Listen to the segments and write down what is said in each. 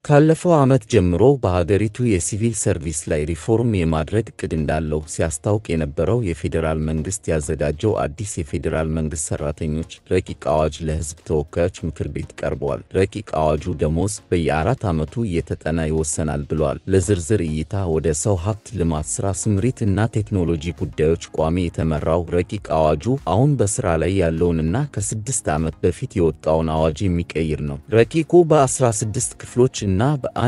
ካለፈው ዓመት ጀምሮ በሀገሪቱ የሲቪል ሰርቪስ ላይ ሪፎርም የማድረግ ዕቅድ እንዳለው ሲያስታውቅ የነበረው የፌዴራል መንግሥት ያዘጋጀው አዲስ የፌዴራል መንግሥት ሠራተኞች ረቂቅ አዋጅ ለሕዝብ ተወካዮች ምክር ቤት ቀርቧል። ረቂቅ አዋጁ ደሞዝ በየአራት ዓመቱ እየተጠና ይወሰናል ብሏል። ለዝርዝር እይታ ወደ ሰው ሀብት ልማት ሥራ ስምሪት እና ቴክኖሎጂ ጉዳዮች ቋሚ የተመራው ረቂቅ አዋጁ አሁን በሥራ ላይ ያለውንና ከስድስት ዓመት በፊት የወጣውን አዋጅ የሚቀይር ነው። ረቂቁ በ16 ክፍሎች እና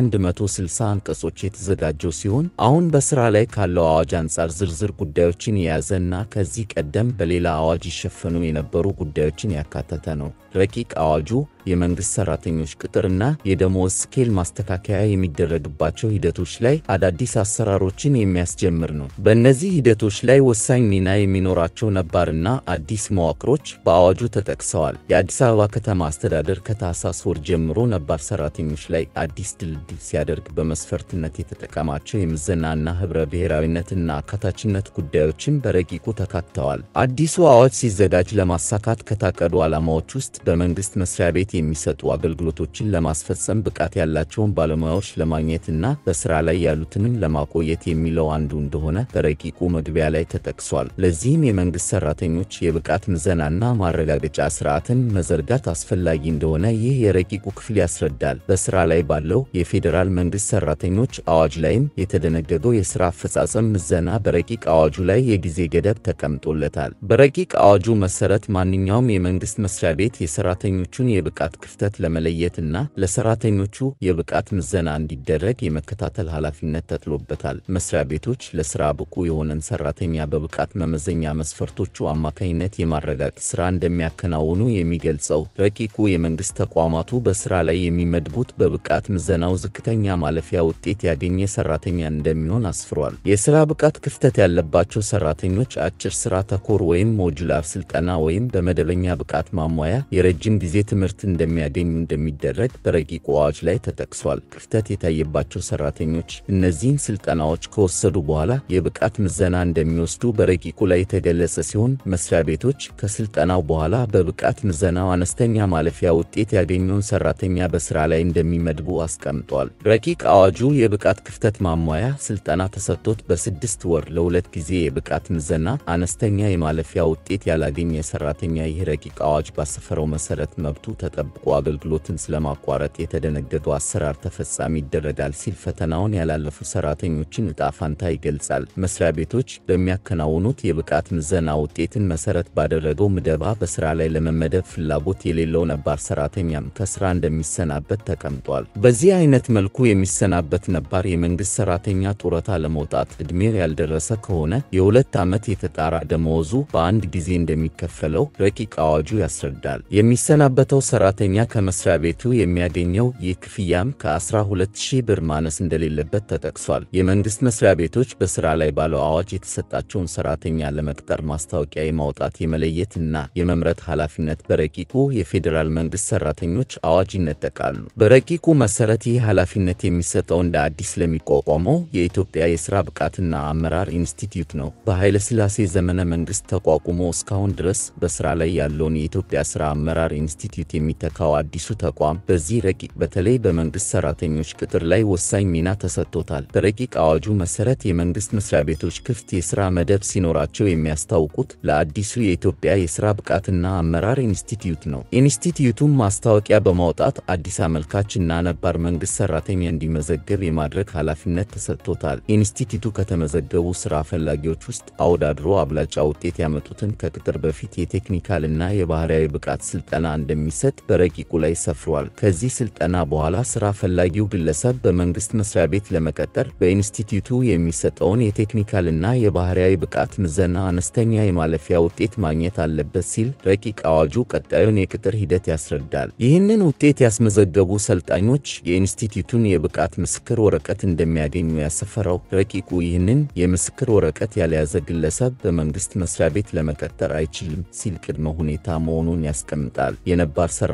በ160 አንቀጾች የተዘጋጀው ሲሆን አሁን በሥራ ላይ ካለው አዋጅ አንጻር ዝርዝር ጉዳዮችን የያዘ እና ከዚህ ቀደም በሌላ አዋጅ ይሸፈኑ የነበሩ ጉዳዮችን ያካተተ ነው። ረቂቅ አዋጁ የመንግሥት ሠራተኞች ቅጥርና የደሞዝ ስኬል ማስተካከያ የሚደረግባቸው ሂደቶች ላይ አዳዲስ አሰራሮችን የሚያስጀምር ነው። በእነዚህ ሂደቶች ላይ ወሳኝ ሚና የሚኖራቸው ነባርና አዲስ መዋቅሮች በአዋጁ ተጠቅሰዋል። የአዲስ አበባ ከተማ አስተዳደር ከታህሳስ ወር ጀምሮ ነባር ሠራተኞች ላይ አዲስ ድልድል ሲያደርግ በመስፈርትነት የተጠቀማቸው የምዘናና ኅብረ ብሔራዊነትና አካታችነት ጉዳዮችን በረቂቁ ተካተዋል። አዲሱ አዋጅ ሲዘጋጅ ለማሳካት ከታቀዱ ዓላማዎች ውስጥ በመንግሥት መስሪያ ቤት የሚሰጡ አገልግሎቶችን ለማስፈጸም ብቃት ያላቸውን ባለሙያዎች ለማግኘትና በሥራ ላይ ያሉትንም ለማቆየት የሚለው አንዱ እንደሆነ በረቂቁ መግቢያ ላይ ተጠቅሷል። ለዚህም የመንግሥት ሠራተኞች የብቃት ምዘናና ማረጋገጫ ሥርዓትን መዘርጋት አስፈላጊ እንደሆነ ይህ የረቂቁ ክፍል ያስረዳል። በሥራ ላይ ባለው የፌዴራል መንግሥት ሠራተኞች አዋጅ ላይም የተደነገገው የሥራ አፈጻጸም ምዘና በረቂቅ አዋጁ ላይ የጊዜ ገደብ ተቀምጦለታል። በረቂቅ አዋጁ መሠረት ማንኛውም የመንግሥት መስሪያ ቤት የሠራተኞቹን የብቃት ክፍተት ለመለየትና ለሠራተኞቹ የብቃት ምዘና እንዲደረግ የመከታተል ኃላፊነት ተጥሎበታል። መስሪያ ቤቶች ለሥራ ብቁ የሆነን ሠራተኛ በብቃት መመዘኛ መስፈርቶቹ አማካኝነት የማረጋገጥ ሥራ እንደሚያከናውኑ የሚገልጸው ረቂቁ የመንግሥት ተቋማቱ በሥራ ላይ የሚመድቡት በብቃት ምዘናው ዝቅተኛ ማለፊያ ውጤት ያገኘ ሠራተኛ እንደሚሆን አስፍሯል። የሥራ ብቃት ክፍተት ያለባቸው ሠራተኞች አጭር ሥራ ተኮር ወይም ሞጁላር ሥልጠና ወይም በመደበኛ ብቃት ማሟያ የረጅም ጊዜ ትምህርት እንደሚያገኙ እንደሚደረግ በረቂቁ አዋጅ ላይ ተጠቅሷል። ክፍተት የታየባቸው ሠራተኞች እነዚህን ሥልጠናዎች ከወሰዱ በኋላ የብቃት ምዘና እንደሚወስዱ በረቂቁ ላይ የተገለጸ ሲሆን መስሪያ ቤቶች ከሥልጠናው በኋላ በብቃት ምዘናው አነስተኛ ማለፊያ ውጤት ያገኘውን ሠራተኛ በሥራ ላይ እንደሚመድቡ አስቀምጧል። ረቂቅ አዋጁ የብቃት ክፍተት ማሟያ ሥልጠና ተሰጥቶት በስድስት ወር ለሁለት ጊዜ የብቃት ምዘና አነስተኛ የማለፊያ ውጤት ያላገኘ ሠራተኛ ይህ ረቂቅ አዋጅ ባሰፈረው መሠረት መብቱ ተጠብቆ አገልግሎትን ስለማቋረጥ የተደነገገው አሰራር ተፈጻሚ ይደረጋል ሲል ፈተናውን ያላለፉ ሠራተኞችን ዕጣ ፋንታ ይገልጻል። መስሪያ ቤቶች በሚያከናውኑት የብቃት ምዘና ውጤትን መሠረት ባደረገው ምደባ በሥራ ላይ ለመመደብ ፍላጎት የሌለው ነባር ሠራተኛም ከሥራ እንደሚሰናበት ተቀምጧል። በዚህ አይነት መልኩ የሚሰናበት ነባር የመንግሥት ሠራተኛ ጡረታ ለመውጣት ዕድሜው ያልደረሰ ከሆነ የሁለት ዓመት የተጣራ ደመወዙ በአንድ ጊዜ እንደሚከፈለው ረቂቅ አዋጁ ያስረዳል። የሚሰናበተው ሠራተኛ ከመስሪያ ቤቱ የሚያገኘው ይህ ክፍያም ከ12000 ብር ማነስ እንደሌለበት ተጠቅሷል። የመንግሥት መስሪያ ቤቶች በሥራ ላይ ባለው አዋጅ የተሰጣቸውን ሠራተኛ ለመቅጠር ማስታወቂያ የማውጣት የመለየት እና የመምረጥ ኃላፊነት በረቂቁ የፌዴራል መንግሥት ሠራተኞች አዋጅ ይነጠቃሉ። በረቂቁ መሠረት ይህ ኃላፊነት የሚሰጠው እንደ አዲስ ለሚቋቋመው የኢትዮጵያ የሥራ ብቃትና አመራር ኢንስቲትዩት ነው። በኃይለ ሥላሴ ዘመነ መንግሥት ተቋቁሞ እስካሁን ድረስ በሥራ ላይ ያለውን የኢትዮጵያ ሥራ አመራር ኢንስቲትዩት የሚተካው አዲሱ ተቋም በዚህ ረቂቅ በተለይ በመንግሥት ሠራተኞች ቅጥር ላይ ወሳኝ ሚና ተሰጥቶታል። በረቂቅ አዋጁ መሠረት የመንግሥት መስሪያ ቤቶች ክፍት የሥራ መደብ ሲኖራቸው የሚያስታውቁት ለአዲሱ የኢትዮጵያ የሥራ ብቃትና አመራር ኢንስቲትዩት ነው። ኢንስቲትዩቱም ማስታወቂያ በማውጣት አዲስ አመልካች እና ነባር መንግሥት ሠራተኛ እንዲመዘገብ የማድረግ ኃላፊነት ተሰጥቶታል። ኢንስቲትዩቱ ከተመዘገቡ ሥራ ፈላጊዎች ውስጥ አወዳድሮ አብላጫ ውጤት ያመጡትን ከቅጥር በፊት የቴክኒካል እና የባህሪያዊ ብቃት ሥልጠና እንደሚሰጥ በረቂቁ ላይ ሰፍሯል። ከዚህ ሥልጠና በኋላ ሥራ ፈላጊው ግለሰብ በመንግሥት መስሪያ ቤት ለመቀጠር በኢንስቲትዩቱ የሚሰጠውን የቴክኒካል እና የባህሪያዊ ብቃት ምዘና አነስተኛ የማለፊያ ውጤት ማግኘት አለበት ሲል ረቂቅ አዋጁ ቀጣዩን የቅጥር ሂደት ያስረዳል። ይህንን ውጤት ያስመዘገቡ ሰልጣኞች የኢንስቲትዩቱን የብቃት ምስክር ወረቀት እንደሚያገኙ ያሰፈረው ረቂቁ ይህንን የምስክር ወረቀት ያልያዘ ግለሰብ በመንግሥት መስሪያ ቤት ለመቀጠር አይችልም ሲል ቅድመ ሁኔታ መሆኑን ያስቀምጣል። የነባር ሠራ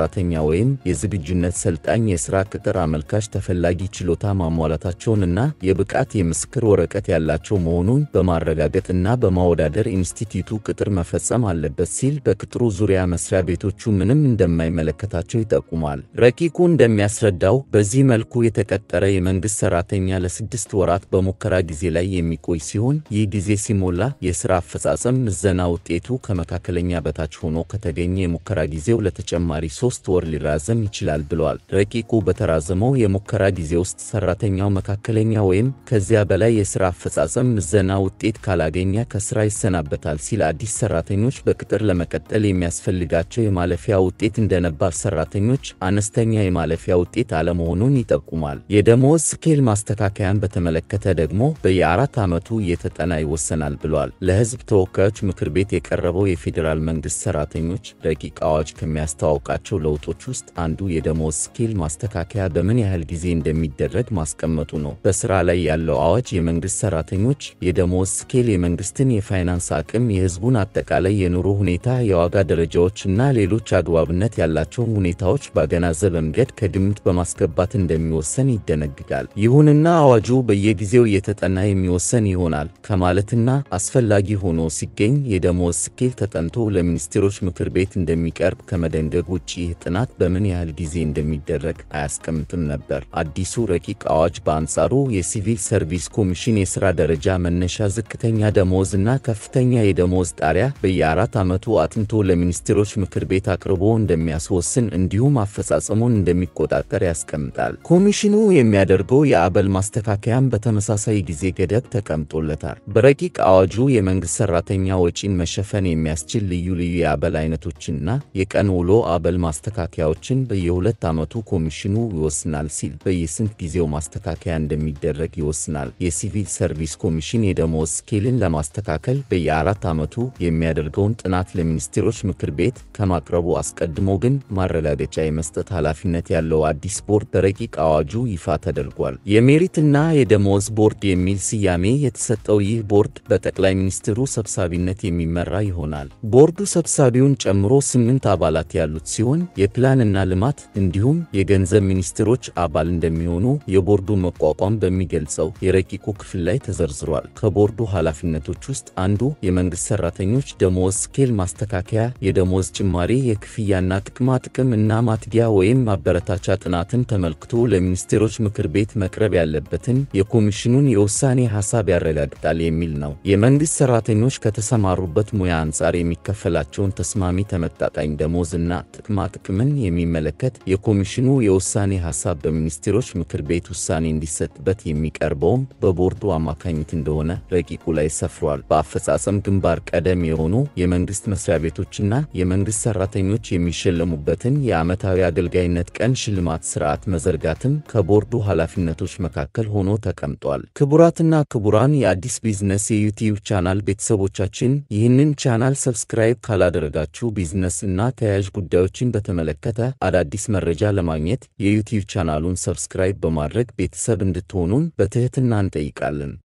ሠራተኛ ወይም የዝግጁነት ሰልጣኝ የሥራ ቅጥር አመልካች ተፈላጊ ችሎታ ማሟላታቸውንና የብቃት የምስክር ወረቀት ያላቸው መሆኑን በማረጋገጥ እና በማወዳደር ኢንስቲትዩቱ ቅጥር መፈጸም አለበት ሲል በቅጥሩ ዙሪያ መስሪያ ቤቶቹ ምንም እንደማይመለከታቸው ይጠቁማል። ረቂቁ እንደሚያስረዳው በዚህ መልኩ የተቀጠረ የመንግሥት ሠራተኛ ለስድስት ወራት በሙከራ ጊዜ ላይ የሚቆይ ሲሆን ይህ ጊዜ ሲሞላ የሥራ አፈጻጸም ምዘና ውጤቱ ከመካከለኛ በታች ሆኖ ከተገኘ የሙከራ ጊዜው ለተጨማሪ ሦስት ወር ሊራዘም ይችላል ብለዋል። ረቂቁ በተራዘመው የሙከራ ጊዜ ውስጥ ሠራተኛው መካከለኛ ወይም ከዚያ በላይ የሥራ አፈጻጸም ምዘና ውጤት ካላገኘ ከሥራ ይሰናበታል ሲል አዲስ ሠራተኞች በቅጥር ለመቀጠል የሚያስፈልጋቸው የማለፊያ ውጤት እንደ ነባር ሠራተኞች አነስተኛ የማለፊያ ውጤት አለመሆኑን ይጠቁማል። የደሞዝ ስኬል ማስተካከያን በተመለከተ ደግሞ በየአራት ዓመቱ እየተጠና ይወሰናል ብሏል። ለሕዝብ ተወካዮች ምክር ቤት የቀረበው የፌዴራል መንግሥት ሠራተኞች ረቂቅ አዋጅ ከሚያስተዋውቃቸው ለውጦች ውስጥ አንዱ የደሞዝ ስኬል ማስተካከያ በምን ያህል ጊዜ እንደሚደረግ ማስቀመጡ ነው። በሥራ ላይ ያለው አዋጅ የመንግሥት ሠራተኞች የደሞዝ ስኬል የመንግሥትን የፋይናንስ አቅም፣ የሕዝቡን አጠቃላይ የኑሮ ሁኔታ፣ የዋጋ ደረጃዎች እና ሌሎች አግባብነት ያላቸውን ሁኔታዎች ባገናዘበ መንገድ ከግምት በማስገባት እንደሚወሰን ይደነግጋል። ይሁንና አዋጁ በየጊዜው እየተጠና የሚወሰን ይሆናል ከማለትና አስፈላጊ ሆኖ ሲገኝ የደሞዝ ስኬል ተጠንቶ ለሚኒስቴሮች ምክር ቤት እንደሚቀርብ ከመደንገግ ውጭ ይህ ጥናት በምን ያህል ጊዜ እንደሚደረግ አያስቀምጥም ነበር። አዲሱ ረቂቅ አዋጅ በአንጻሩ የሲቪል ሰርቪስ ኮሚሽን የሥራ ደረጃ መነሻ፣ ዝቅተኛ ደሞዝ እና ከፍተኛ የደሞዝ ጣሪያ በየአራት ዓመቱ አጥንቶ ለሚኒስቴሮች ምክር ቤት አቅርቦ እንደሚያስወስን እንዲሁም አፈጻጸሙን እንደሚቆጣጠር ያስቀምጣል። ኮሚሽኑ የሚያደርገው የአበል ማስተካከያም በተመሳሳይ ጊዜ ገደብ ተቀምጦለታል። በረቂቅ አዋጁ የመንግሥት ሠራተኛ ወጪን መሸፈን የሚያስችል ልዩ ልዩ የአበል አይነቶችንና የቀን ውሎ አበል ማስተካከያዎችን በየሁለት ዓመቱ ኮሚሽኑ ይወስናል ሲል በየስንት ጊዜው ማስተካከያ እንደሚደረግ ይወስናል። የሲቪል ሰርቪስ ኮሚሽን የደሞዝ ስኬልን ለማስተካከል በየአራት ዓመቱ የሚያደርገውን ጥናት ለሚኒስቴሮች ምክር ቤት ከማቅረቡ አስቀድሞ ግን ማረጋገጫ የመስጠት ኃላፊነት ያለው አዲስ ቦርድ በረቂቅ አዋጁ ይፋ ተደርጓል። የሜሪትና የደሞዝ ቦርድ የሚል ስያሜ የተሰጠው ይህ ቦርድ በጠቅላይ ሚኒስትሩ ሰብሳቢነት የሚመራ ይሆናል። ቦርዱ ሰብሳቢውን ጨምሮ ስምንት አባላት ያሉት ሲሆን የፕላንና ልማት እንዲሁም የገንዘብ ሚኒስትሮች አባል እንደሚሆኑ የቦርዱ መቋቋም በሚገልጸው የረቂቁ ክፍል ላይ ተዘርዝሯል። ከቦርዱ ኃላፊነቶች ውስጥ አንዱ የመንግሥት ሠራተኞች ደሞዝ ስኬል ማስተካከያ፣ የደሞዝ ጭማሪ፣ የክፍያና ጥቅማ ጥቅም እና ማትጊያ ወይም ማበረታቻ ጥናትን ተመልክቶ ለሚኒስቴሮች ምክር ቤት መቅረብ ያለበትን የኮሚሽኑን የውሳኔ ሐሳብ ያረጋግጣል የሚል ነው። የመንግሥት ሠራተኞች ከተሰማሩበት ሙያ አንጻር የሚከፈላቸውን ተስማሚ ተመጣጣኝ ደሞዝ እና ጥቅማ ጥቅምን የሚመለከት የኮሚሽኑ የውሳኔ ሐሳብ በሚኒስቴሮች ምክር ቤት ውሳኔ እንዲሰጥበት የሚቀርበውም በቦርዱ አማካኝነት እንደሆነ ረቂቁ ላይ ሰፍሯል። በአፈጻጸም ግንባር ቀደም የሆኑ የመንግሥት መስሪያ ቤቶችና የመንግሥት ሠራተኞች የሚሸለሙበትን የዓመታዊ አገልጋይነት ቀን ሽልማት ሥርዓት መዘርጋትም ከቦርዱ ኃላፊነቶች መካከል ሆኖ ተቀምጧል። ክቡራትና ክቡራን የአዲስ ቢዝነስ የዩቲዩብ ቻናል ቤተሰቦቻችን ይህንን ቻናል ሰብስክራይብ ካላደረጋችሁ ቢዝነስ እና ተያያዥ ጉዳዮችን በተመለከተ አዳዲስ መረጃ ለማግኘት የዩቲዩብ ቻናሉን ሰብስክራይብ በማድረግ ቤተሰብ እንድትሆኑን በትሕትና እንጠይቃለን።